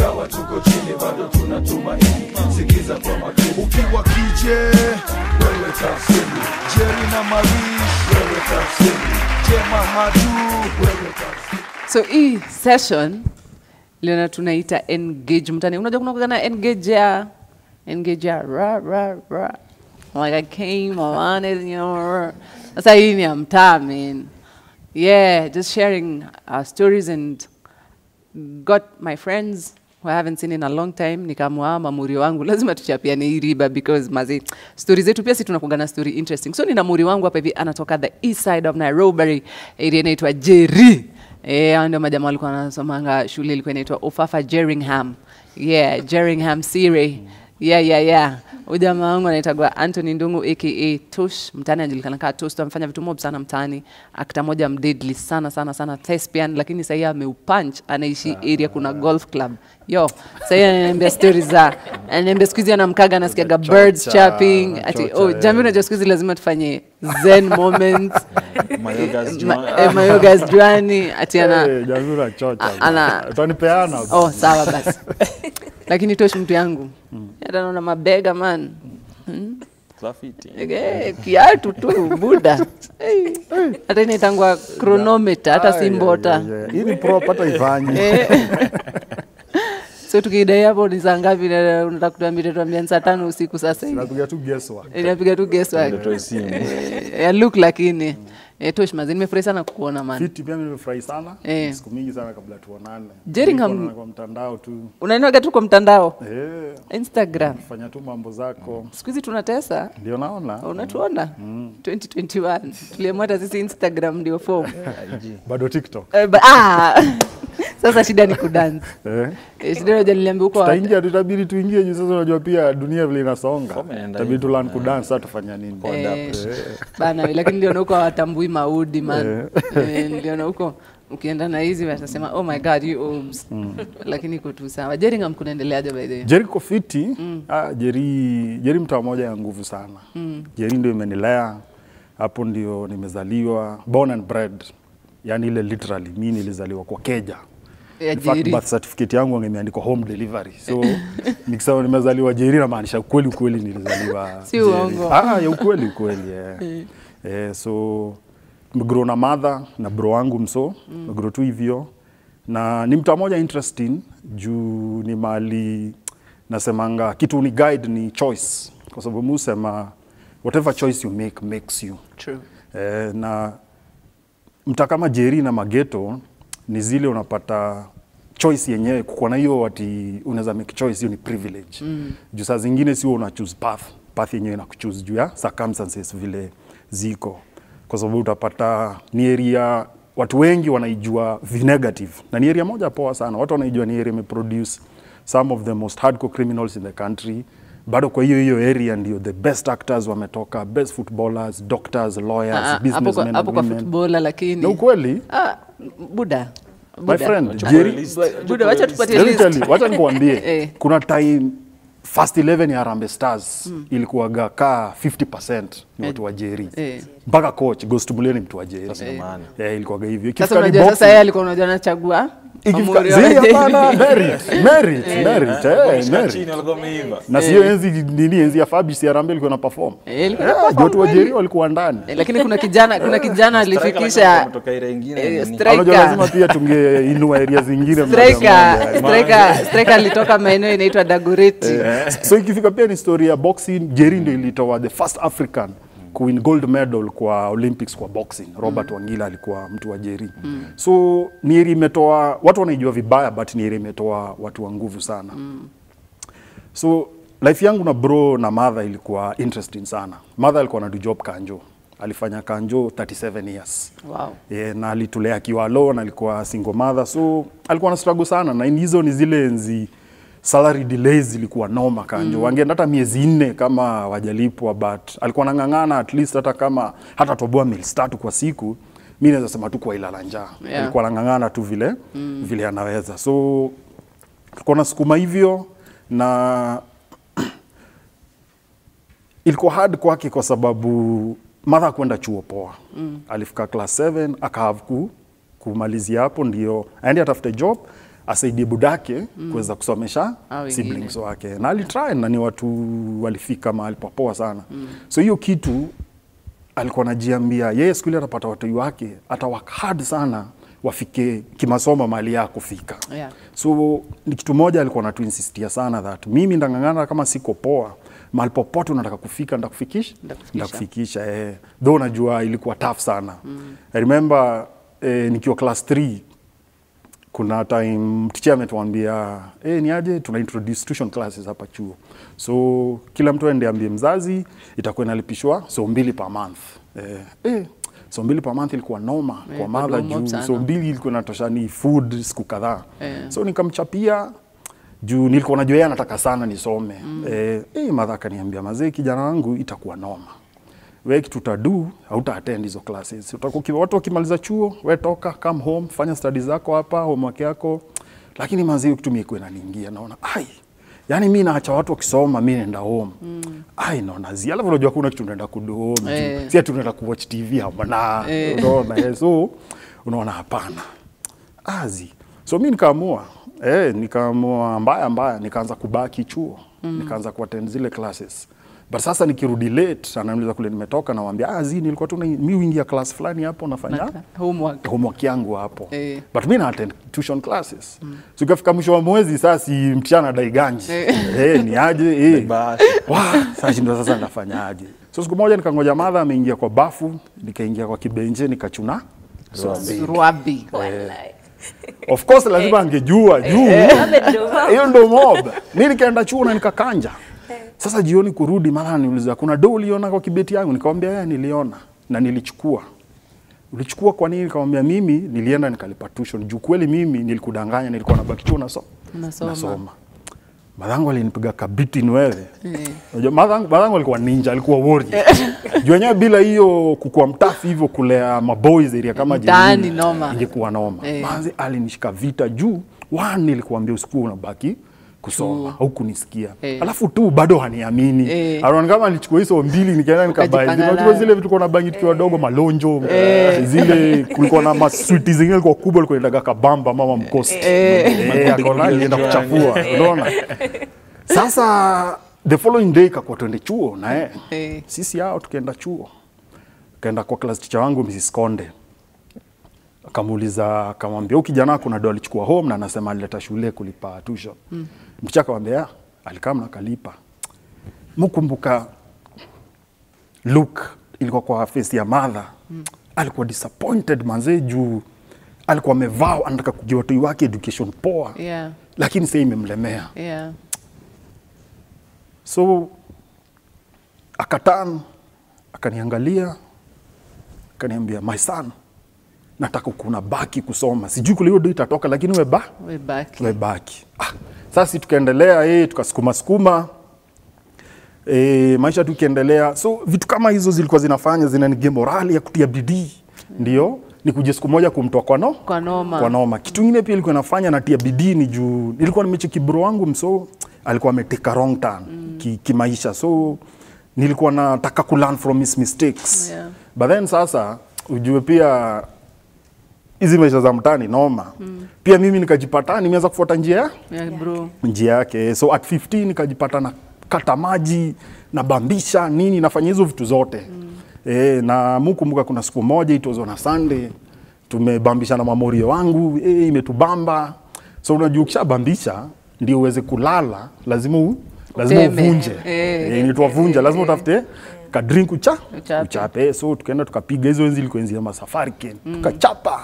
ingawa tuko chini bado tunatumaini sikiza kwa makini ukiwa kije wewe tafsiri Jerry na Marish wewe tafsiri Jema Madu wewe tafsiri so hii session liona tunaita engage mtani unajua kuna kugana engage ya engage ya ra ra ra like i came I wanted you know sasa hii ni ya mtaa man yeah just sharing our stories and got my friends who I haven't seen in a long time nikamwa mamuri wangu lazima tuchapiane hii riba because mazi story zetu pia si tunakuga na story interesting so nina muri wangu hapa hivi anatoka the east side of Nairobi area inaitwa Jerry eh hao ndio majamaa walikuwa wanasomanga shule ilikuwa inaitwa Ufafa Jeringham yeah Jeringham Siri yeah yeah yeah huyu jamaa wangu anaitagwa Anthony Ndungu aka Tush mtaani anajulikana kama Tush amefanya vitu mob sana mtaani akta moja mdeadly sana sana sana thespian lakini sasa yeye ameupunch anaishi area kuna golf club yo sasa yeye ananiambia stories za ananiambia siku hizi anamkaga anasikiaga birds chirping ati oh jamii unajua siku hizi lazima tufanye zen moments Mayogas Ma- Joan. eh, mayogas juani ati ana Eh, jamii unachocha. ana- Utanipeana. oh sawa basi lakini tosh mtu yangu hata naona mabega man Graffiti. Eh, kiatu tu buda Eh, hata inaitangwa chronometer hata si Ai, mbota ai, ai, ai. Hii ni prop hata ifanye. Eh. so tukidai hapo ni saa ngapi na unataka kutuambia tuambia ni saa tano usiku sasa hivi Napiga tu guesswork. inapiga tu guesswork Ndio simu. Eh, ya look lakini eh, tosh mazi nimefurahi sana kukuona man Fiti pia mimi nimefurahi sana. Eh. Siku mingi sana kabla tuonane. Jerringham- Nilikuwa kwa mtandao tu. unainoga tu kwa mtandao Eh, instagram fanya tu mambo zako. siku hizi tunatesa Ndio naona. unatuona 2021 tuliamua hata sisi instagram ndio form Bado TikTok. Eh, ba- ah! sasa shida ni kudance Eh. Eh, shida naja niliambia huko Tutaingia tutabidi tuingie juu sasa unajua pia dunia vile inasonga. Form inaenda Tutabidi hivyo. tu learn kudance sasa tufanya nini? Eh, bana lakini niliona huko hawatambui maudi man Eh, niliona huko ukienda na hizi watasema oh my god you obs lakini iko tu sawa Jeringham kunaendeleaje by the way Jerry ko fiti. Ah, Jerry, Jerry mtu moja ya nguvu sana. Jerry ndio imenilea hapo, ndio nimezaliwa born and bred, yani ile literally mi nilizaliwa kwa keja. ya In fact, Jerry birth certificate yangu angemeandikwa home delivery. So nikisema nimezaliwa Jerry namaanisha ukweli ukweli nilizaliwa Si Jerry. uongo. Ah, ya ukweli ukweli yeah. eh, so nimegrow na mother na bro wangu mso nimegrow tu hivyo na ni mtu mmoja interesting juu ni mali nasemanga kitu ni guide ni choice kwa sababu mi husema whatever choice you make makes you true eh, na mta kama Jerry na Mageto ni zile unapata choice yenyewe kukuwa na hiyo ati unaweza make choice hiyo ni privilege mm. juu saa zingine sio una choose path path yenyewe ina kuchoose juu ya circumstances vile ziko kwa sababu utapata ni area watu wengi wanaijua vi negative na ni area moja poa sana watu wanaijua ni area imeproduce some of the most hardcore criminals in the country bado kwa hiyo hiyo area ndio the best actors wametoka best footballers doctors lawyers Ah, ah, hapo businessmen kwa- and hapo kwa women. footballer lakini na ukweli ah buda my Buda. friend Wacha Jerry list. buda wacha tupatie Let me list tell you, wacha nikuambie Eh. kuna time first 11 ya Harambee Stars ilikuwaga kaa 50% ni watu wa Jerry Eh. mpaka coach Ghost Mulee ni mtu wa Jerry Sasa ndio maana. eh ilikuwaga hivyo sasa Ikifika ni unajua sasa boxing, yeye alikuwa unajua anachagua ikifika Amuri zii wa hapana Jerry. merit merit merit eh Wakishika merit chini walikuwa wameiva. na sio enzi nini enzi ya Fabrice ya Harambee ilikuwa na perform Eh, ilikuwa Eh, na perform watu wa kweli. Jerry walikuwa ndani Eh, lakini kuna kijana kuna kijana Striker alifikisha kutoka ile ingine eh, nini? striker. Unajua lazima pia tungeinua area zingine moja striker moja. striker striker alitoka maeneo inaitwa Dagoretti so ikifika pia ni story ya boxing Jerry ndio ilitoa the first African kuwin gold medal kwa Olympics kwa boxing Robert Wangila alikuwa mtu wa Jerry so ni area imetoa watu wanaijua vibaya but ni area imetoa watu wa nguvu sana so life yangu na bro na mother ilikuwa interesting sana mother alikuwa na do job kanjo alifanya kanjo 37 years wow yeah, na alitulea akiwa alone, alikuwa single mother, so alikuwa na struggle sana, na hizo ni zile enzi salary delays zilikuwa noma kanjo mm. wangeenda hata miezi nne kama wajalipwa, but alikuwa anang'ang'ana at least hata kama hata toboa meals tatu kwa siku, mi naweza sema tu kwa ilala njaa Yeah. alikuwa anang'ang'ana tu vile mm. vile anaweza, so alikuwa nasukuma hivyo na ilikuwa hard kwake kwa sababu mother kwenda chuo poa mm. alifika class 7 akahave ku kumalizia hapo ndio aende atafute job asaidie budake kuweza kusomesha Hao wengine. siblings wake na alitry na ni watu walifika mahali papoa sana so hiyo kitu alikuwa anajiambia yeye siku ile atapata watoi wake ata work hard sana wafike kimasomo mahali ya kufika Yeah. so ni kitu moja alikuwa anatuinsistia sana that mimi ndang'ang'ana kama siko poa mahali popote unataka kufika ndakufikisha Ndakufikisha. ndakufikisha eh. though najua ilikuwa tough sana I remember eh, nikiwa class 3 kuna time teacher ametuambia eh, ni aje tuna introduce tuition classes hapa chuo so kila mtu aende ambie mzazi itakuwa inalipishwa so mbili per month eh, eh, so mbili per month ilikuwa noma Eh, kwa kwa madha mob juu sana. so mbili ilikuwa inatosha ni food siku kadhaa Eh. so nikamchapia juu nilikuwa najua yeye anataka sana nisome mm. eh, eh, madha akaniambia mazee kijana wangu itakuwa noma we kitu utadu hauta attend hizo classes utakuwa uki- watu wakimaliza chuo we toka come home fanya studies zako hapa homework yako lakini mazee kitu mimi ikuwa inaniingia naona ai yani mi naacha watu wakisoma mi naenda home mm. ai naona zi alafu unajua kuna kitu naenda kudo home Eh. eh. si ati unaenda kuwatch tv hamna Eh. unaona eh, so unaona hapana azi so mi nikaamua eh, nikaamua mbaya mbaya nikaanza kubaki chuo mm. nikaanza kuattend zile classes but sasa nikirudi late ananiuliza kule nimetoka nawambia ah, zi nilikuwa tu na- mi uingia class fulani hapo nafanya Naka- homework. homework yangu hapo Eh. but mi na attend tuition classes mm. so ikafika mwisho wa mwezi saa si mchana daiganji Eh. eh, ni aje eh. Basi. Wa, sasa shindo sasa ndafanyaje so siku moja nikangoja madha ameingia kwa bafu nikaingia kwa kibenje nikachuna sobe Rwabi. of course lazima angejua juu hiyo ndo mob mi nikaenda chuo na nikakanja sasa jioni kurudi mara niuliza kuna do uliona kwa kibeti yangu nikamwambia yeye niliona na nilichukua ulichukua kwa nini nikamwambia mimi nilienda nikalipa tuition juu kweli mimi nilikudanganya nilikuwa nabaki chuo naso Unasoma. nasoma madhangu alinipiga kabiti ni wewe Eh. Unajua, madhangu madhangu alikuwa ninja alikuwa warrior juu wenyewe bila hiyo kukua mtafi hivyo kulea maboys area kama Mtaani Jemini, noma. ingekuwa noma Eh. manzi alinishika vita juu one nilikuambia usiku unabaki kusoma au kunisikia Eh. alafu tu bado haniamini Eh. anaona kama alichukua hizo mbili nikaenda nikabai Ukajipanga unajua nayo. zile vitu kuna bangi tukiwa wadogo malonjo zile kulikuwa na maswiti zingine ilikuwa kubwa ilikuwa inaitwa kabamba mama mkosi eh akaona alienda kuchafua unaona sasa the following day kakuwa twende chuo na yeye Eh. sisi hao tukaenda chuo kaenda kwa class teacher wangu Mrs. Konde akamuuliza akamwambia huyu kijana wako na do alichukua home na anasema alileta shule kulipa tuition mm. mticha akamwambia "Ah, alikaa na kalipa mkumbuka look ilikuwa kwa face ya mother mm. alikuwa disappointed manzee juu alikuwa amevaa anataka kujua watoi wake education poa Yeah. lakini sasa imemlemea Yeah. so akatan akaniangalia akaniambia my son nataka kuna baki kusoma sijui kule hiyo do itatoka lakini we ba We back. we baki ah, sasa tukaendelea eh, tukasukuma sukuma e, maisha tu ikiendelea so vitu kama hizo zilikuwa zinafanya zinanigia morali ya kutia bidii ndio nikuje siku moja kumtoa kwa no Kwa noma. kwa noma kitu ingine pia ilikuwa nafanya natia bidii ni juu nilikuwa nimecheki bro wangu mso alikuwa ameteka wrong turn mm. ki, kimaisha so nilikuwa nataka ku learn from his mistakes Yeah. but then sasa ujue pia hizi maisha za mtani noma mm. pia mimi nikajipata nimeanza kufuata njia Yeah, bro. njia yake so at 15 nikajipata na kata maji na bambisha nini nafanya hizo vitu zote mm. e, na mukumbuka kuna siku moja it was on a Sunday tumebambisha na mamorio wangu e, imetubamba so unajua ukishabambisha ndio uweze kulala lazima u, lazima Uteme. uvunje Eh. e, nitwa vunja lazima utafute kadrink ucha Uchape. uchape so tukaenda tukapiga hizo enzi ilikuwa enzi ya masafari ken tukachapa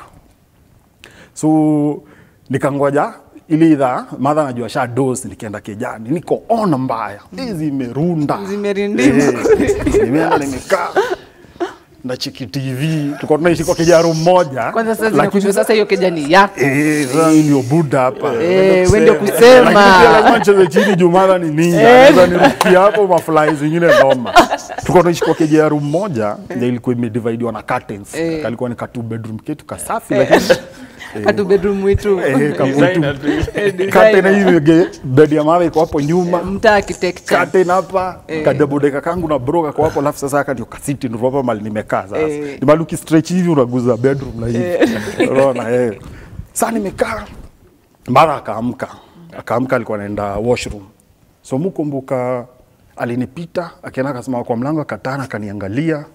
so nikangoja ili idhaa madha najua sha dos nikienda kijani niko on mbaya mm. zimerunda Zimerindima. Eh, nimeenda nimekaa na chiki tv tulikuwa tunaishi kwa kijaro mmoja Kwanza sasa lakini zinakushua sasa hiyo kejani yako. Eh, sasa hii ndio buda hapa. Eh, wewe ndio kusema. Lakini pia lazima nicheze chini juu mara ni ninja. Sasa nirukia hapo mafly zingine noma. Tulikuwa tunaishi kwa kejearu mmoja ndio ilikuwa imedividiwa na curtains. Eh. Kalikuwa ni ka two bedroom ketu kasafi lakini Hatu bedroom wetu. eh kabutu. Designer tu. Curtain hii ge- bed ya mawe iko hapo nyuma. Mtaa architecture. Curtain hapa kadabodeka kangu na broka kwa hapo alafu sasa haka ndio kasiti ndio hapa mali nimekaa sasa. Eh. Ni mali ukistretch hivi unaguza bedroom na hivi. Unaona eh. Sasa nimekaa mara akaamka akaamka alikuwa anaenda washroom so mukumbuka alinipita akienda akasema kwa mlango akatana akaniangalia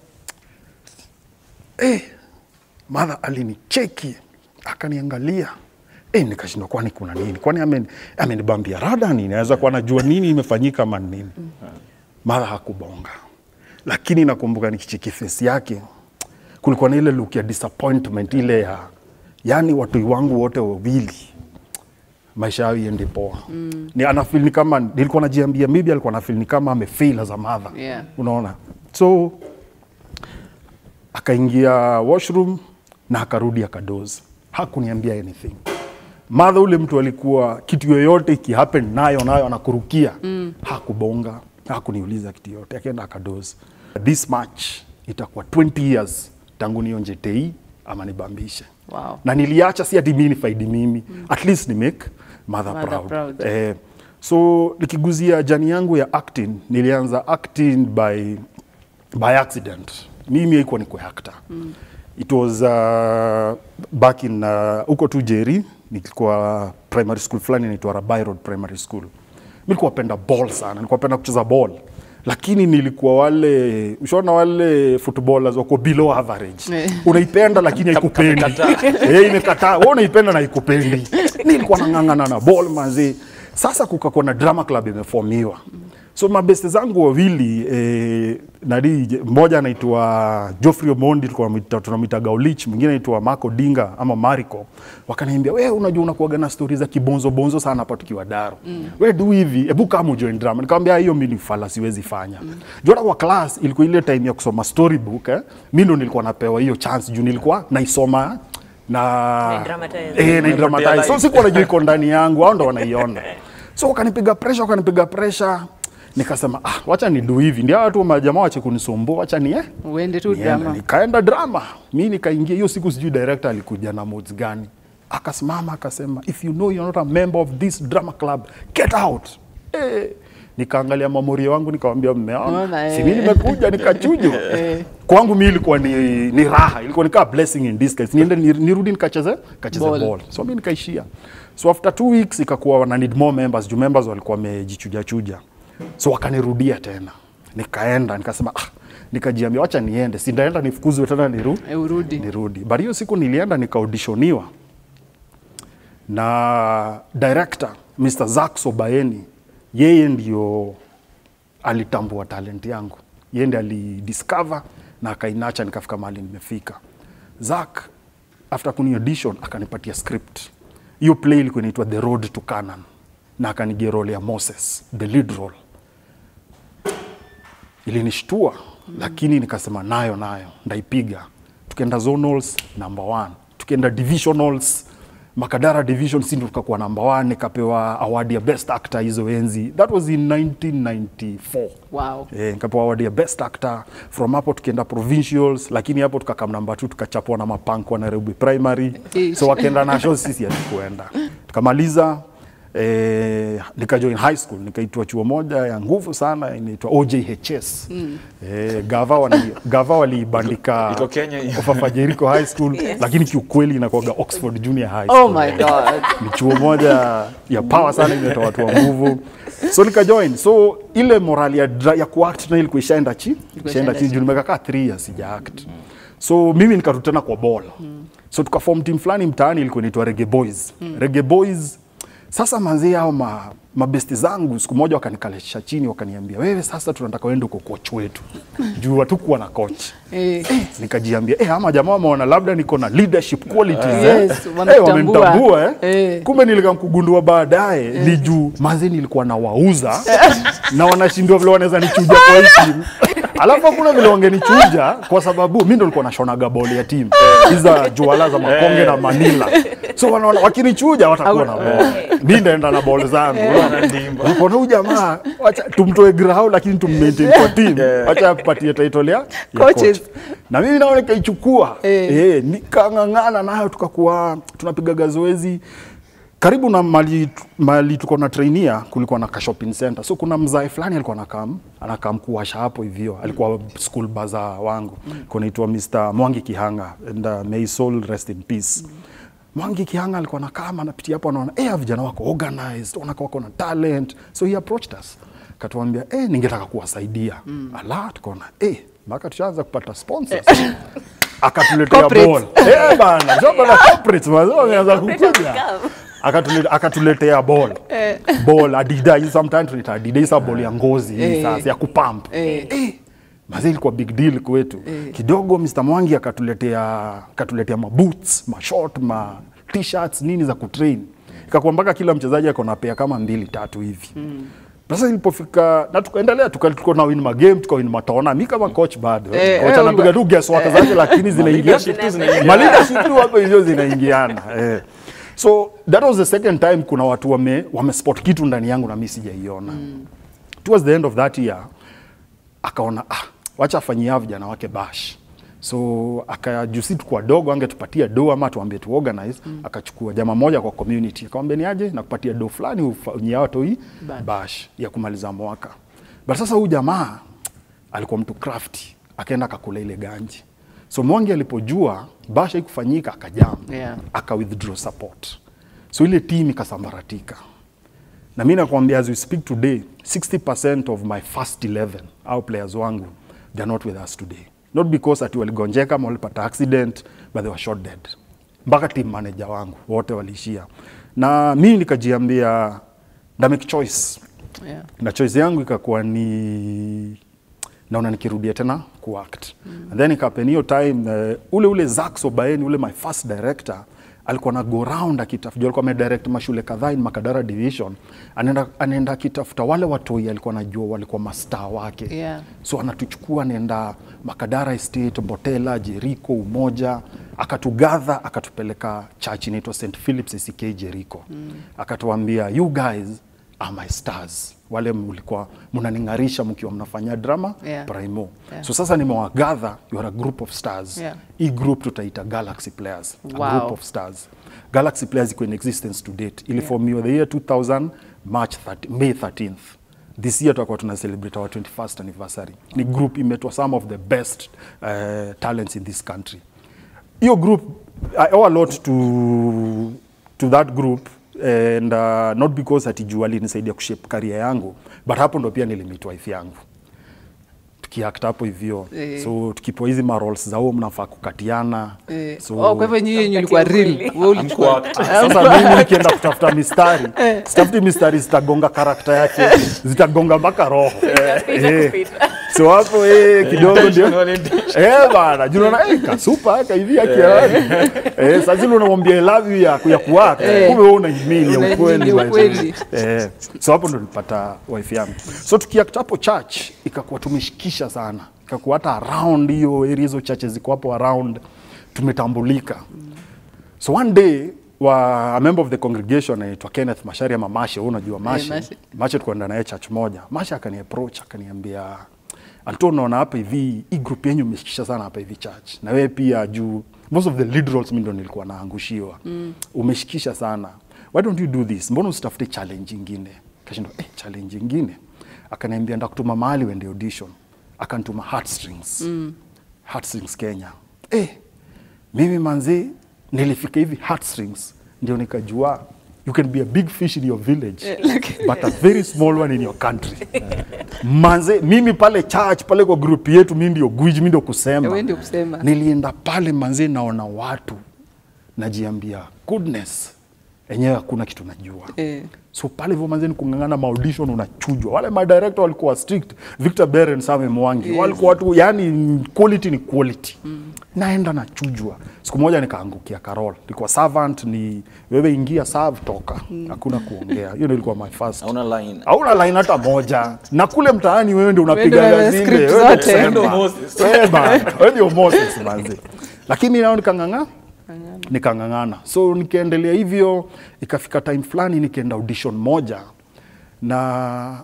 eh, madha alinicheki akaniangalia eh, nikashindwa kwani kuna nini kwani amen- amenibambia rada nini aweza kuwa najua nini imefanyika ama ni nini madha hakubonga lakini nakumbuka nikicheki face yake kulikuwa na ile look ya disappointment ile ya yani watu wangu wote wawili maisha yao iende poa mm. ni anafeel ni kama nilikuwa najiambia maybe alikuwa anafeel ni kama amefail as a mother Yeah. unaona so akaingia washroom na akarudi akadoze hakuniambia anything madha ule mtu alikuwa kitu yoyote ikihappen nayo nayo anakurukia mm. hakubonga hakuniuliza kitu yoyote akaenda akadoze this match itakuwa 20 years tangu nionje tei ama nibambishe Wow. na niliacha si ati mimi nifaidi mimi mm. at least ni make mother, Mother proud, proud. Eh, so nikiguzia jani yangu ya acting nilianza acting by, by accident mimi haikuwa niko actor mm. it was uh, back in uh, huko tu Jeri nilikuwa primary school fulani inaitwa Rabai Road Primary School nilikuwa penda ball sana nilikuwa penda kucheza ball lakini nilikuwa wale ushaona wale footballers wako below average Eh. unaipenda lakini haikupendi eh imekataa wewe unaipenda na haikupendi nilikuwa nang'ang'ana na ball mazee sasa kukakuwa na drama club imeformiwa so mabeste zangu wawili eh, nadi mmoja anaitwa Geoffrey Omondi tulikuwa tunamwita- tunamwita Gaulich mwingine anaitwa Marco Dinga ama Mariko wakaniambia wewe unajua unakuaga na stori za kibonzo bonzo sana hapa tukiwa Daro mm. wewe du hivi hebu kama join drama nikamwambia hiyo mimi ni fala siwezi fanya mm. jona kwa class ilikuwa ile time ya kusoma storybook eh mimi ndo nilikuwa napewa hiyo chance juu nilikuwa naisoma na Naidramatize. eh na dramatize so sikuwa najua iko ndani yangu hao ndo wanaiona so wakanipiga pressure wakanipiga pressure nikasema ah wacha ni do hivi ndio watu majamaa wache kunisumbua wacha ni eh uende tu Nienda, drama nikaenda drama mi nikaingia hiyo siku sijui director alikuja na mods gani akasimama akasema if you know you're not a member of this drama club get out eh, nikaangalia mamorio wangu nikawambia mmeona Unaona, si mi eh. nimekuja nikachujwa kwangu mi ilikuwa ni, ni raha ilikuwa nikaa blessing in disguise niende ni- nirudi nikacheze kacheze Ball. ball. so mi nikaishia so after two weeks ikakuwa wana need more members juu members walikuwa wamejichuja chuja so wakanirudia tena nikaenda nikasema ah, nikajiambia wacha niende sindaenda nifukuzwe tena niru, Eh, urudi nirudi but hiyo siku nilienda nikaudishoniwa na director Mr. Zack Sobaeni yeye ndio alitambua talent yangu yeye ndiye alidiscover na akainacha nikafika mahali nimefika Zack after kuni audition akanipatia script hiyo play ilikuwa inaitwa The Road to Canaan na akanigia role ya Moses the lead role ilinishtua mm. lakini nikasema nayo nayo ndaipiga tukaenda zonals number one tukaenda divisionals makadara division si ndo tukakuwa number one nikapewa award ya best actor hizo enzi that was in 1994 wow Eh, nikapewa award ya best actor from hapo tukaenda provincials lakini hapo tukakam namba tu tukachapwa na mapanko wa Nairobi primary Ish. so wakaenda national sisi hatukuenda tukamaliza eh, nikajoin high school nikaitwa chuo moja ya nguvu sana inaitwa OJHS mm. eh, gava wali, gava waliibandika Iko Kenya hiyo. Ofafa Jericho high school lakini kiukweli inakuwaga Oxford Junior High School oh my god ni chuo moja ya power sana imetoa watu wa nguvu so nikajoin so ile morali ya, dra- ya kuact na ilikuwa ishaenda chi ishaenda chini juu nimekaa kaa 3 years sija act so mimi nikarudi tena kwa ball so tukaform team fulani mtaani ilikuwa inaitwa Reggae Boys Reggae Boys sasa manzee hao ma, mabesti zangu siku moja wakanikalesha chini wakaniambia wewe sasa tunataka uende uko coach wetu juu hatukuwa na coach eh, nikajiambia eh, ama jamaa wameona labda niko na leadership qualities Yes, eh. wanakutambua. eh, wamenitambua eh. Eh. kumbe nilikamkugundua baadaye ni juu maze nilikuwa nawauza na wanashindwa vile wanaweza nichuja kwa hii timu alafu hakuna vile wangenichuja kwa sababu mi ndo nilikuwa nashonaga boli ya timu hiza juala za makonge na manila so wanaona wakinichuja watakuwa na bol mi ndaenda na bol zangu Unaona huyu jamaa wacha tumtoe grau lakini tummaintain kwa timu wacha apatie title ya, ya Coaches. coach na mimi nao nikaichukua Eh. eh, nikang'ang'ana nayo tukakuwa tunapigaga zoezi karibu na mali, mali tuko na trainia kulikuwa na ka shopping center so kuna mzae fulani alikuwa anakam anakam kuwasha hapo hivyo alikuwa school baza wangu mm. kunaitwa Mr. Mwangi Kihanga and uh, may his soul rest in peace Mwangi Kihanga alikuwa nakaa anapitia hapo anaona eh, vijana wako organized, wanakaa wako na talent. So he approached us. Katuambia eh, ningetaka kuwasaidia. Mm. Ala tukaona eh, mpaka tushaanza kupata sponsors. Akatuletea Corporates. ball. Eh bana, sio bana corporates mazao wameanza kukuja. Akatule- akatuletea ball. Ball Adidas, hii sometimes tunaita Adidas, hii ball ya ngozi hii Eh. sasa ya kupump. Eh. Eh, Mazee ilikuwa big deal kwetu. Kidogo Mr. Mwangi akatuletea akatuletea maboots, mashort, ma t-shirts nini za kutrain. Ikakuwa mpaka kila mchezaji ako na pea kama mbili tatu hivi. Sasa ilipofika na tukaendelea tuka- tuko na win magame tuka win mataona mi kama coach bado Eh, coach eh, anapiga tu guesswork zake lakini zinaingia leadership tu zinaingiana. Ma leadership tu hapo hizo zinaingiana eh. So that was the second time kuna watu wame, wame spot kitu ndani yangu na mimi sijaiona. Towards the end of that year akaona ah, wacha afanyie hao vijana wake bash so akajusi tukua dogo angetupatia do ama tuambie tu organize mm. akachukua jamaa moja kwa community akamwambia ni aje nakupatia do fulani ufanyie watu hii Bash. bash ya kumaliza mwaka but sasa huyu jamaa alikuwa mtu crafty akaenda akakula ile ganji so Mwangi alipojua bash haikufanyika akajam Yeah. aka withdraw support so ile team ikasambaratika na mi nakwambia as we speak today 60% of my first 11 au players wangu they're not with us today not because ati waligonjeka ama walipata accident but they were shot dead mpaka team manager wangu wote waliishia na mi nikajiambia na make choice Yeah. na choice yangu ikakuwa ni naona nikirudia tena kuact mm. and then ikapen hiyo time uh, ule ule Zax Obaeni ule my first director alikuwa na go round akitafuta alikuwa amedirect mashule kadhaa in Makadara division anaenda anaenda akitafuta wale watoi alikuwa anajua walikuwa mastaa wake Yeah. so anatuchukua anaenda Makadara Estate, Mbotela, Jericho, Umoja, akatugadha akatupeleka church inaitwa St Philip's ACK Jericho mm. akatuambia you guys are my stars, wale mlikuwa mnaning'arisha mkiwa mnafanya drama Yeah. primo Yeah. so sasa nimewagadha you are a group of stars Yeah. hii group tutaita Galaxy Players a Wow. group of stars Galaxy Players iko in existence to date iliformiwa the year 2000 March 30, May 13th this year tutakuwa tuna celebrate our 21st anniversary ni group imetwa some of the best uh, talents in this country hiyo group I owe a lot to, to that group and uh, not because ati juu alinisaidia kushape career yangu but hapo ndo pia nilimit wife yangu tukiact hapo hivyo Eh. so tukipewa hizi maroles za huo mnafaa kukatiana Eh, so, oh, kwa hivyo nyinyi yenye ulikuwa real wewe ulikuwa sasa mimi nikienda kutafuta mistari sitafuti mistari zitagonga karakta yake zitagonga mpaka roho Eh. so hapo eh, kidogo ndio eh bana juu unaona eh kasupa kahivi akiani eh sasa zile unamwambia I love you ya ya kuwaka Eh. kumbe wewe unaimini ya Unaimini ukweli ya ukweli. eh so hapo ndo nilipata wife yangu so tukiact hapo church ikakuwa tumeshikisha sana ikakuwa hata around hiyo area hizo churches ziko hapo around tumetambulika so one day wa a member of the congregation anaitwa Kenneth Mashari ama Mashe, wewe unajua Mashe. Mashe. Mashe tukaenda naye church moja. Mashe akani approach akaniambia Alto, unaona hapa hivi hii group yenyu umeshikisha sana hapa hivi church. Na wewe pia juu most of the lead roles mimi ndo nilikuwa naangushiwa. Mm. Umeshikisha sana. Why don't you do this? Mbona usitafute challenge nyingine? Kashindwa eh, challenge nyingine. Akaniambia ndakutuma mahali uende audition. Akanituma Heartstrings. Mm. Heartstrings Kenya. Eh, mimi manzi nilifika hivi heartstrings ndio nikajua you can be a big fish in your village but a very small one in your country manze mimi pale church pale kwa group yetu mi ndio gwiji mi ndio kusema Wewe ndio kusema. nilienda pale manze naona watu najiambia goodness enyewe hakuna kitu najua Eh. so pale hivyo manzeni kung'ang'ana maaudition unachujwa wale madirector walikuwa strict Victor Beren Same Mwangi Yes. walikuwa watu yani quality ni quality mm. naenda nachujwa siku moja nikaangukia Carol nilikuwa servant ni wewe ingia serve toka hakuna kuongea hiyo ndio ilikuwa my first Hauna line. hauna line hata moja na kule mtaani wewe ndio Wewe ndio unapiga wewe zile script wewe ndio zote. kusema. Ndio Moses. Wewe bana, wewe ndio Moses manzi lakini nao nikang'ang'a nikang'ang'ana so nikaendelea hivyo ikafika time fulani nikaenda audition moja na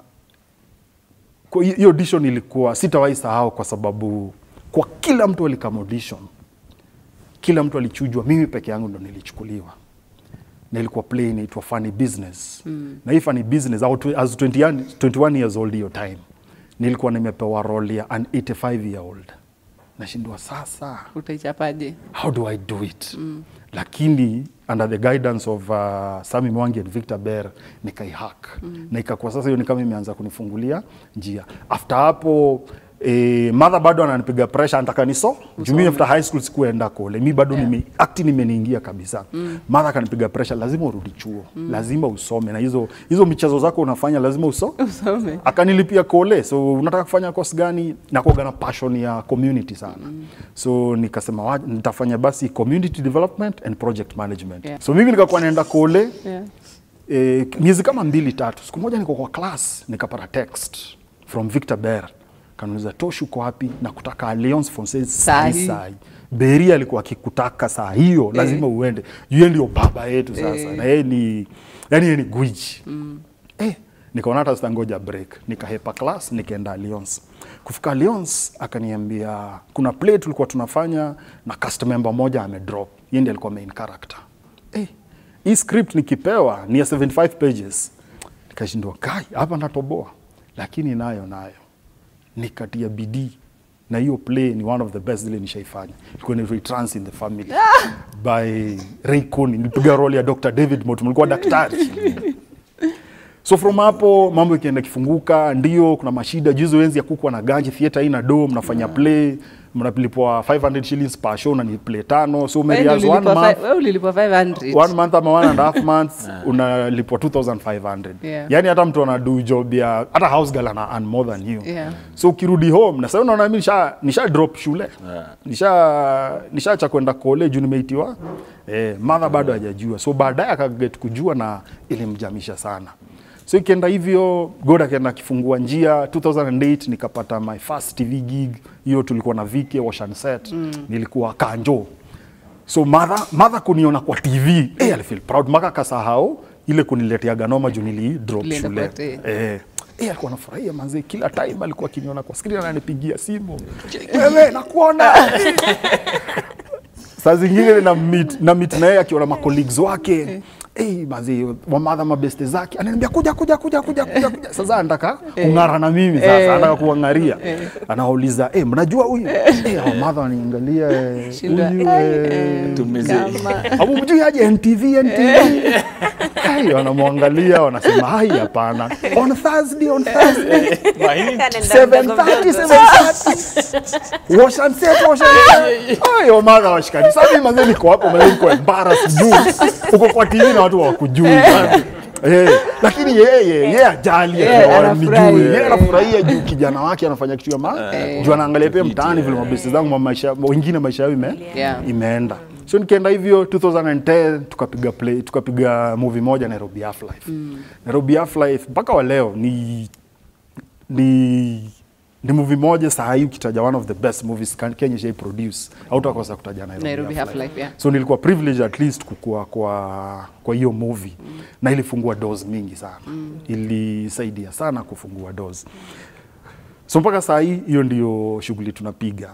kwa hi- hiyo audition ilikuwa sitawahi sahau kwa sababu kwa kila mtu alikama audition kila mtu alichujwa mimi peke yangu ndo nilichukuliwa na ilikuwa play inaitwa funny business mm. na hii funny business au tw- as 21, 21 years old hiyo time nilikuwa nimepewa role ya an 85 year old nashindwa sasa utaichapaje how do I do it mm. lakini under the guidance of uh, Sami Mwangi and Victor Ber nikaihack mm. na ikakuwa sasa hiyo ni kama imeanza kunifungulia njia after hapo Eh, mother bado ananipiga pressure anataka niso juu mimi after high school sikuenda kole mi bado yeah. nime acting imeniingia kabisa mm. mother akanipiga pressure lazima urudi chuo mm. lazima usome na hizo hizo michezo zako unafanya lazima uso Usome. akanilipia kole so unataka kufanya course gani nakuaga na passion ya community sana mm. so nikasema wa- nitafanya basi community development and project management Yeah. so mimi nikakuwa naenda kole Yeah. eh, miezi kama mbili tatu siku moja niko kwa class nikapata text from Victor Ber kanuliza Tosh uko wapi na kutaka Alliance Francaise Sahi. sahi sahi Beri alikuwa akikutaka saa hiyo lazima uende yeye ndio baba yetu sasa Eh. na yeye ni yani yeye ni gwiji mm. eh, nikaona hata sitangoja break nikahepa class nikaenda Alliance kufika Alliance akaniambia kuna play tulikuwa tunafanya na cast member moja amedrop yeye ndiye alikuwa main character eh, hii script nikipewa ni ya 75 pages nikashindwa kai hapa natoboa lakini nayo nayo nikatia bidii na hiyo play ni one of the best zile nishaifanya ilikuwa ni Trans in the Family by Ray Cooney nilipiga role ya Dr. David Moto mlikuwa daktari so from hapo mambo ikienda kifunguka ndio kuna mashida juzi wenzi ya kuku na ganji theater hii na do mnafanya play mnalipwa 500 shillings per show na ni play tano so Wewe umerehearse ndio one ulilipwa month fi- wewe ulilipwa 500. one month ama one and a half months unalipwa 2500 Yeah. yani hata mtu anadu job ya hata house girl ana earn more than you Yeah. so ukirudi home na sasa unaona mimi nisha, nisha drop shule nisha nishaacha kwenda kole juu nimeitiwa eh, mother bado hajajua so baadaye akaget kujua na ilimjamisha sana so ikienda hivyo god akaenda akifungua njia 2008 nikapata my first tv gig hiyo tulikuwa na vike wash and set mm. nilikuwa kanjo so mother, mother kuniona kwa tv eh, alifeel proud maka kasahau ile kuniletea ganoma juu nili drop Ulienda shule kwa te- eh, eh, alikuwa anafurahia manze kila time alikuwa akiniona kwa screen ananipigia simu wewe nakuona saa zingine na meet, na meet na yeye akiwa na macolleagues wake Hey, mazi wamadha mabeste zake ananiambia kuja kuja kuja kuja kuja kuja sasa anataka kung'ara na mimi sasa anataka kuangaria anauliza eh mnajua huyu eh wamadha waniangalia eh, Shindwa, huyu eh, eh, Tumeze. Kama- Abu mjui aje NTV NTV. Hai wanamwangalia wanasema hai hapana. On Thursday on Thursday 7:30 7:30. Wash and set wash and set. Hayo mara washikani. Sasa mimi manze niko hapo manze niko embarrassed juu. Uko kwa TV na watu hawakujui. Eh, lakini yeye yeye ajali Yeah, yeah, anafurahi. anijui. Yeye anafurahia juu kijana wake anafanya kitu ya maana. Eh. Juu anaangalia pia mtaani vile mabesti zangu ma- maisha wengine maisha yao ime Yeah. imeenda so nikienda hivyo 2010 tukapiga play tukapiga movie moja Nairobi Half Life Nairobi Half Life mpaka wa leo ni ni ni movie moja saa hii ukitaja one of the best movies Kan- Kenya shai produce hautakosa kutaja Nairobi, Nairobi Half Half Life, yeah. so nilikuwa privilege at least kukua kwa kwa hiyo movie mm. na ilifungua doors mingi sana mm. ilisaidia sana kufungua doors so mpaka saa hii hiyo ndio shughuli tunapiga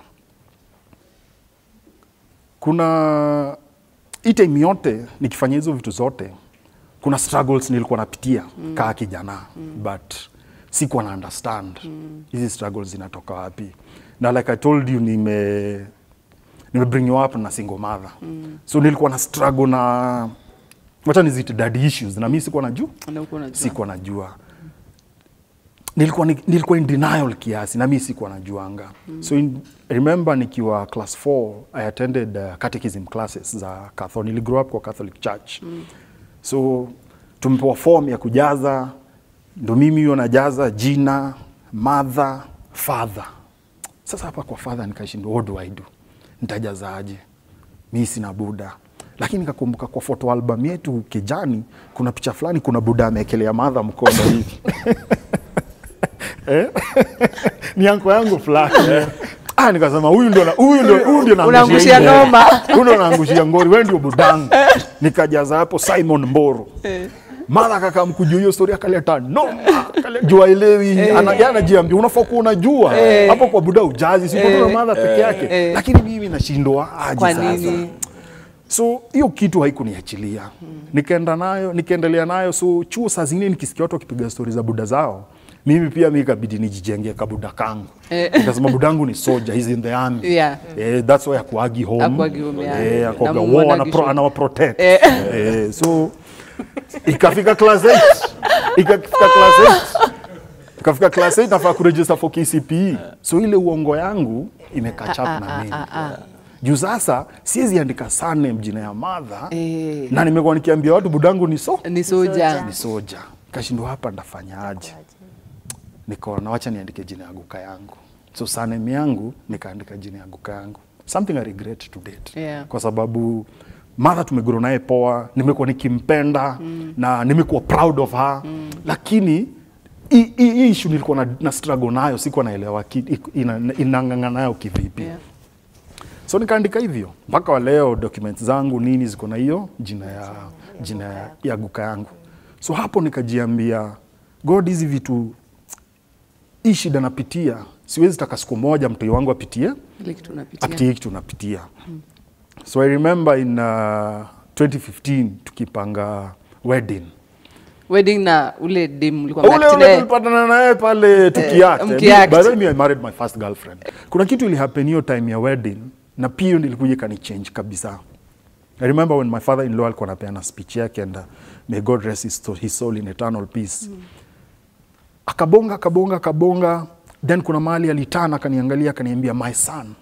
kuna hii time yote nikifanya hizo vitu zote kuna struggles nilikuwa napitia mm. kaa kijana mm. but sikuwa na understand hizi struggles zinatoka wapi na like I told you nime nime bring you up na single mother mm. so nilikuwa na struggle na wacha nizite daddy issues na mimi sikuwa najua Na huko unajua. sikuwa najua nilikuwa, ni- nilikuwa in denial kiasi na mi sikuwa najuanga mm. so in, remember nikiwa class 4 i attended uh, catechism classes za Catholic. Nili grow up kwa Catholic Church mm. so tumepewa form ya kujaza ndo mimi hiyo najaza jina mother father sasa hapa kwa father nikashindwa what do I do nitajaza aje mi sina buda lakini nikakumbuka kwa photo album yetu kijani kuna picha fulani kuna buda ameekelea madha mkono hivi Eh? ni anko yangu fulani ah, nikasema huyu ndio na- huyu ndio huyu ndio Unaangushia naangushia hii noma. ngori. huyu ndio naangushia ngori wewe ndio budangu nikajaza hapo Simon Mboro mara kaka mkujua hiyo story akaleta noma Akale- jua elewi ana yeye anajiambia unafaa kuwa unajua hapo kwa buda ujazi si kwa madha peke yake lakini mimi nashindwa aje Kwa sasa nini? so hiyo kitu haikuniachilia nikaenda nayo nikaendelea nayo so chuo saa zingine nikisikia watu wakipiga stori za buda zao mimi pia mi ikabidi nijijengea kabuda kangu nikasema budangu ni soja he's in the army Yeah. eh, that's why akuagi home, Hakuagi home, yeah. eh, Na akuaga Mungu war anagi ana pro, show. anawa protect Eh. eh, so ikafika class 8 ikafika class 8 ikafika class 8 nafaa kuregister for KCPE so ile uongo yangu imekatch up na mimi juu sasa siwezi andika surname jina ya madha Eh. na nimekuwa nikiambia watu budangu ni so ni soja ni soja kashindwa hapa ndafanyaje nikaona wacha niandike jina ya guka yangu so surname yangu nikaandika jina ya guka yangu something I regret to date Yeah. kwa sababu madha tumegrow naye poa nimekuwa nikimpenda mm. na nimekuwa proud of her mm. lakini hii- hii hii issue nilikuwa na, na struggle nayo sikuwa naelewa ki- ina- inang'ang'ana nayo kivipi Yeah. so nikaandika hivyo mpaka wa leo documents zangu nini ziko na hiyo jina ya jina ya, ya guka yangu so hapo nikajiambia god hizi vitu hii shida napitia siwezi taka siku moja mtoi wangu apitie ile kitu unapitia apitie hii kitu napitia so i remember in uh, 2015 tukipanga wedding wedding na ule dem ulikuwa ule mnaact ule naye. tulipatana naye pale tukiact. mkiact. By the way, me, I married my first girlfriend. Kuna kitu ilihappen hiyo time ya wedding na pia hiyo nilikuja kanichange kabisa. I remember when my father in law alikuwa anapeana speech yake and uh, may God rest his soul, his soul in eternal peace. Akabonga akabonga akabonga then kuna mahali alitana akaniangalia akaniambia my son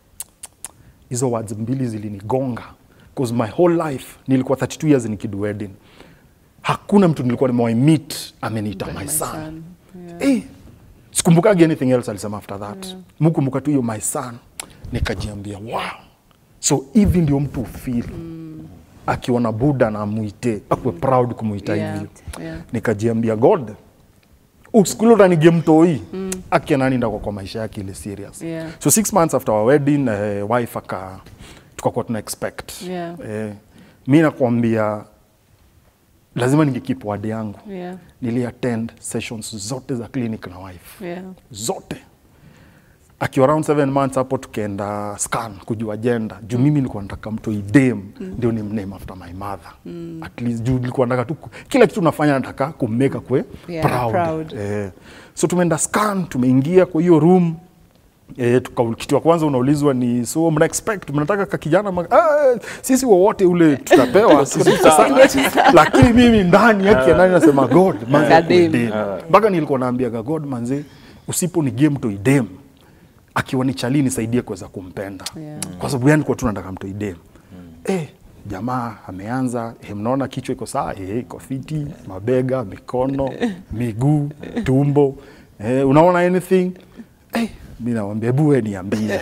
hizo words mbili zilinigonga because my whole life nilikuwa 32 years nikidu wedding hakuna mtu nilikuwa nimewahi meet ameniita my son, son, Eh, sikumbukagi anything else alisema after that yeah. mukumbuka tu hiyo my son nikajiambia wow so hivi ndio mtu feel mm. akiona buda na amwite akuwe proud kumwita Yeah, hivyo yeah. nikajiambia god usikuli utanige mtoi mm. akianani ndako kwa maisha yake ile serious Yeah. so six months after our wedding eh, wife aka tukakuwa tuna expect Yeah. eh, mi nakwambia lazima ningekeep word yangu Yeah. nili attend sessions zote za clinic na wife Yeah. zote akiwa around seven months hapo tukaenda scan kujua gender juu mimi nilikuwa nataka mtu idem ndio ni name after my mother at least juu nilikuwa nataka tu ku- kila kitu nafanya nataka kummeka kwe Yeah, proud, proud. Eh, so tumeenda scan tumeingia kwa hiyo room E, tuka, kitu ya kwanza unaulizwa ni so mna expect mnataka ka kijana ma, ah, sisi wowote ule tutapewa Sasa, lakini mimi ndani yake ndani nasema god manze Kadem. kudem. mpaka nilikuwa naambiaga god manze usipo ni game to idem akiwa ni chali nisaidie kuweza kumpenda Yeah. kwa sababu yani kwa tu nataka mtu idem eh, jamaa ameanza eh, mnaona kichwa iko sawa eh, iko fiti mabega mikono miguu tumbo eh, unaona anything eh, mi nawambia hebu we niambie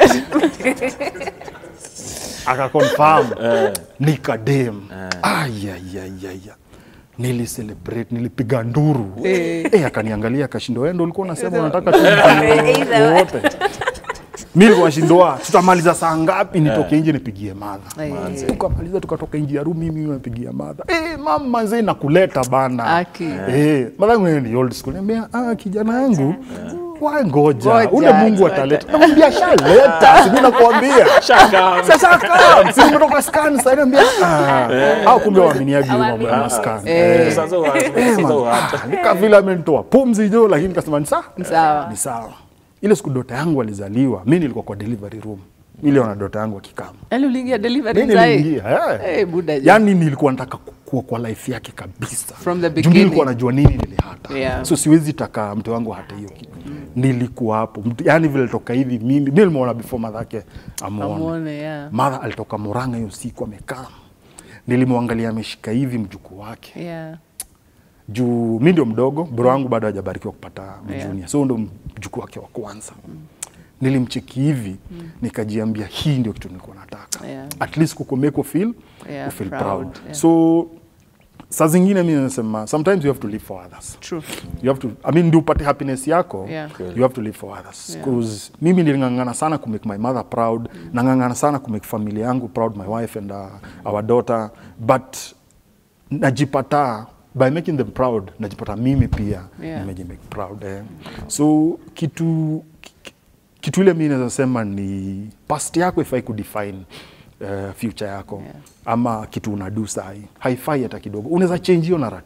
akakonfirm nikadem ayayayaya nilicelebrate nilipiga nduru eh, akaniangalia akashindwa wewe ndo ulikuwa unasema unataka tu wote mi nilikuwa nashindwa tutamaliza saa ngapi nitoke nje nipigie madha Eh. tukamaliza tukatoka nje ya room mimi napigia madha eh, mama manze nakuleta bana Aki. eh, madha yangu ni old school niambia ah, kijana yangu wa ngoja Ngoja, ule Mungu ngoja. ataleta namwambia shaleta si mimi nakwambia sasa kama si nimetoka scan sasa niambia ah au kumbe waaminiaje hiyo mambo ya scan Eh. Sasa wa- Eh, sasa man, wa- ah, nika vile amenitoa pumzi jo lakini kasema ni sawa Ni sawa. ni sawa ile siku dota yangu alizaliwa mi nilikuwa kwa delivery room niliona dota yangu akikama Yaani uliingia delivery mi zae? niliingia eh. Eh, buda je. yani nilikuwa nataka kukua kwa life yake kabisa From the Juu beginning. nilikuwa najua nini nilihata Yeah. so siwezi taka mte wangu hata hiyo kitu nilikuwa hapo Mtu- yani vile toka hivi mimi mi nimeona before madhake amuone Amuone, yeah. madha alitoka Murang'a hiyo siku amekaa nilimwangalia ameshika hivi mjukuu wake Yeah. juu mi ndio mdogo bro wangu bado hajabarikiwa kupata Yeah. mjunia so ndo mjukuu wake wa kwanza nilimcheki hivi nikajiambia hii ndio kitu nilikuwa nataka Yeah. at least kukumeko feel Yeah, feel proud, proud, yeah. so saa zingine mi nasema sometimes you have to live for others True. you have to I mean ndio upate happiness yako Yeah. you have to live for others Yeah. because mimi niling'ang'ana sana ku make my mother proud nang'ang'ana sana ku make familia yangu proud my wife and uh, our daughter but najipata by making them proud najipata mimi pia Yeah. nimejimake proud eh. so kitu ki- kitu ile mi naweza sema ni past yako ifai kudefine uh, future yako Yeah. ama kitu unadu sahi haifai hata kidogo unaweza change hiyo narrative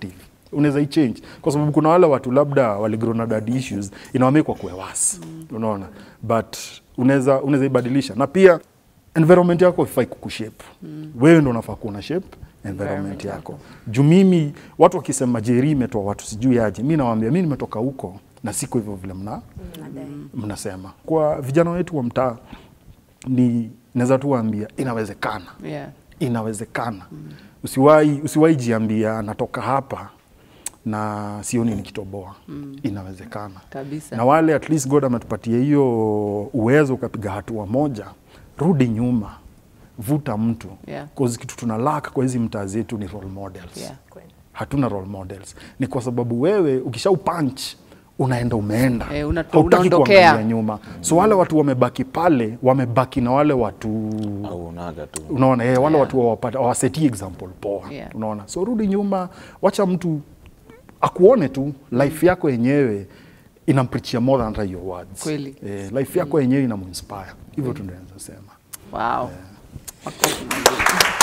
unaweza ichange kwa sababu kuna wale watu labda waligrow na dad issues inawamekwa kuwe wasi unaona but unaweza unaweza ibadilisha na pia environment yako ifai kukushape wewe ndo unafaa kuwa na shape environment yako juu mimi watu wakisema jeri imetoa watu sijui aje mi nawaambia mi nimetoka huko na siko hivyo vile mna mnasema kwa vijana wetu wa mtaa ni naweza tu waambia inawezekana Yeah. inawezekana usiwahi usiwahi jiambia natoka hapa na sioni nikitoboa inawezekana Kabisa. na wale at least God ametupatia hiyo uwezo ukapiga hatua moja rudi nyuma vuta mtu Yeah. cause kitu tuna lack kwa hizi mtaa zetu ni role models Yeah. hatuna role models ni kwa sababu wewe ukisha upunch unaenda umeenda Eh, una- Hautaki unaondokea. kuangalia nyuma so wale watu wamebaki pale wamebaki na wale watu au unaga tu unaona eh, wale Yeah. watu wawapata wawasetie example poa Yeah. unaona so rudi nyuma wacha mtu akuone tu life yako yenyewe inamprichia more than hata your words Kweli. eh, life yako yenyewe inamuinspire hivyo tu ndio naweza sema Wow. Makofi mazuri.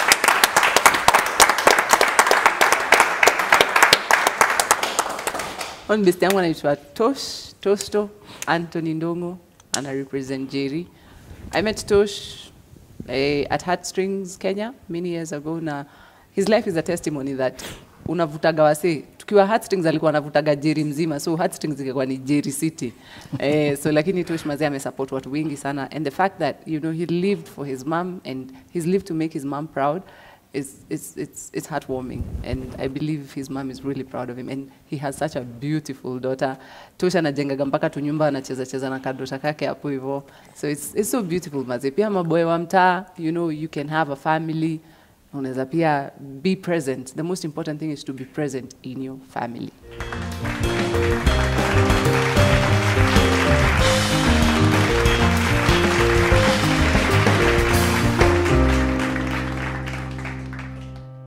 Huyu ni besti yangu anaitwa Tosh Tosto Anthony Ndongo ana represent Jerry. I met Tosh eh, at Heartstrings Kenya many years ago na his life is a testimony that unavutaga wase tukiwa Heartstrings alikuwa anavutaga Jerry mzima so Heartstrings ilikuwa ni Jerry City eh, so lakini Tosh mazee amesupport watu wengi sana and the fact that you know he lived for his mom and he's lived to make his mom proud is it's it's it's heartwarming and I believe his mom is really proud of him and he has such a beautiful daughter. Tosha anajengaga mpaka tunyumba anacheza cheza na kadota kake hapo hivyo. So it's it's so beautiful maze. Pia maboy wa mtaa, you know, you can have a family. Unaweza pia be present. The most important thing is to be present in your family.